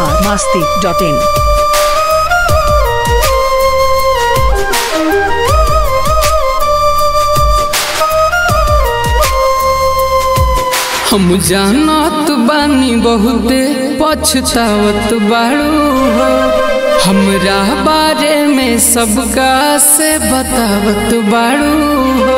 Bihar Masti dot in हम जानत बानी बहुते पछतावत बाड़ू हो हमरा बारे में सबका से बतावत बाड़ू हो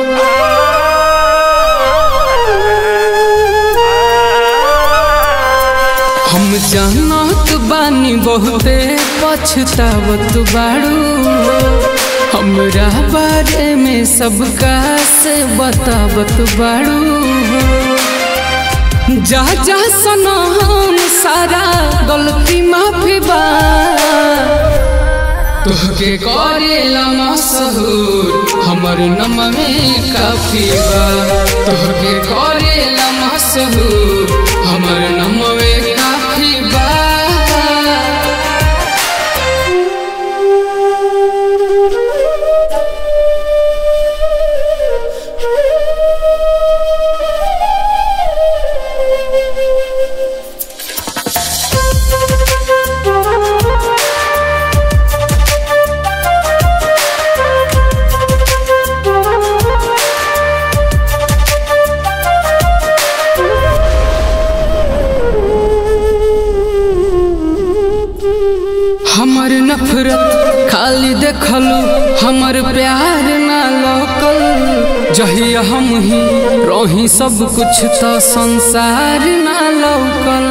हम जानत बानी बहुते पछतावत बाड़ू हो हमरा बारे में सबका से बतावत बाड़ू हो जा जा सनम सारा गलती माफी बा तोहके करेला मशहूर हमर नम में काफी बा तोहके करेला मशहूर हमर नम में काफी बा हमर नफरत खाली देखलू हमर प्यार ना लौकल जहिया हम ही रही सब कुछ तो संसार ना लौकल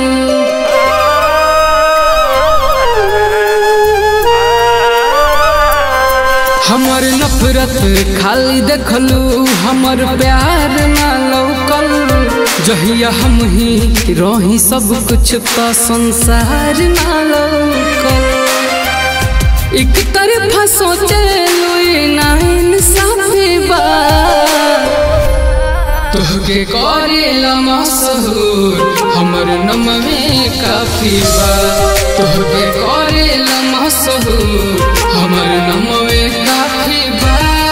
हमर नफरत खाली देखलू हमर प्यार ना लौकल जहिया हम ही रही सब कुछ तो संसार ना लौकल एक तरफा सोचे लुई ना इंसाफी बा तोहके करेला मशहूर हमर नम में काफी बा तोहके करेला मशहूर हमर नम में काफी बा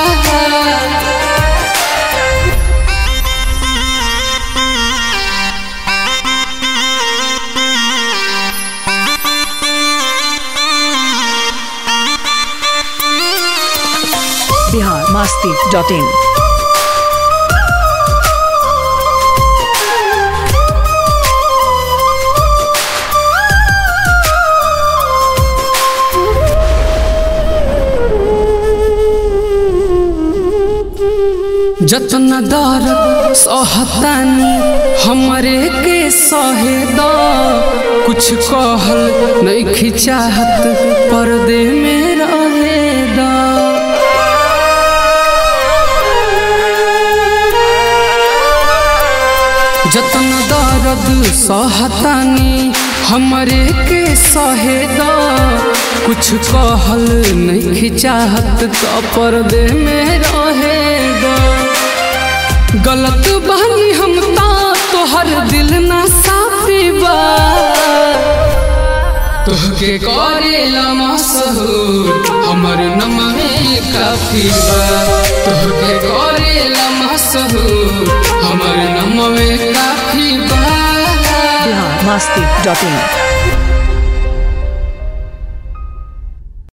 बिहार मस्ती डॉट इन जतना दर्द सहतानी हमरे के सहे द कुछ कहल नहीं खिचाहत पर्दे में रहे द जतना दर्द सहतानी हमरे के सहे द कुछ कहल नहीं खिचाहत तो पर्दे में रहे द गलत बानी हम ता तोहर दिल ना साफी बा तोहके करेला मशहूर हमर नम में काफी बा तोहके करेला मशहूर हमर नम में काफी बा बिहार मस्ती डॉट इन